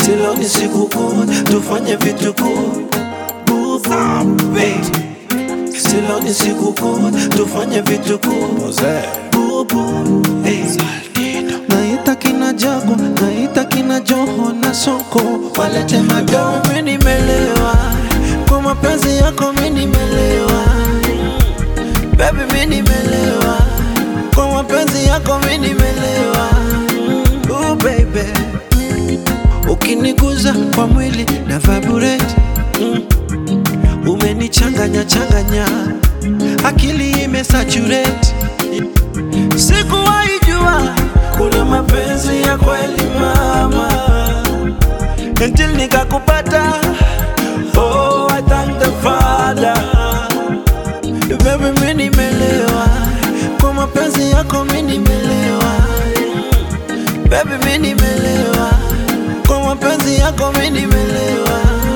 Silo ni siku kuu, tufanye vitu kuu. Bubu, Silo ni siku kuu, tufanye vitu kuu. Bubu, hey. Naita kina Jago, naita kina Joho na Soko, walete madoo. Mimi nimelewa kwa mapenzi yako, mimi nimelewa baby, mimi nimelewa kwa mapenzi yako, mimi nimelewa oh baby, ukiniguza kwa mwili na vibrate mm. Umenichanganya changanya, akili imesaturate Sikuwahi jua kuna mapenzi ya kweli mama, until nikakupata. Oh, I thank the Father. Baby, mimi nimelewa kwa mapenzi yako, mimi nimelewa. Baby, mimi nimelewa kwa mapenzi yako, mimi nimelewa.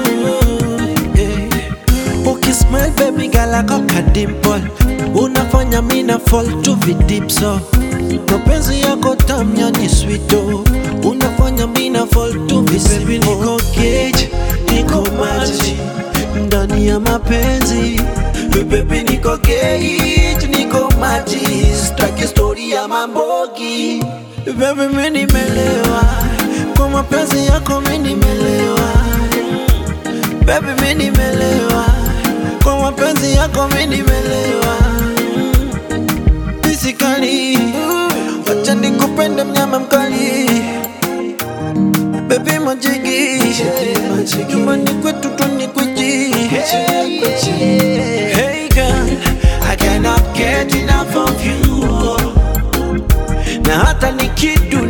Yeah. Ukismile baby girl ako kadimple Unafanya mina fall to the deep so Mapenzi yako tamu yani sweet oh Unafanya mina fall to the baby niko cage, niko maji Ndani ya mapenzi Baby niko cage, niko maji Staki story ya mambogi Baby mimi nimelewa Kwa mapenzi yako mimi nimelewa Baby mimi nimelewa kwa mapenzi yako mimi nimelewa Physically Wacha nikupende mnyama mkali Baby majigi Nyumbani kwetu tunikweji Hey girl I cannot get enough of you Na hata nikidu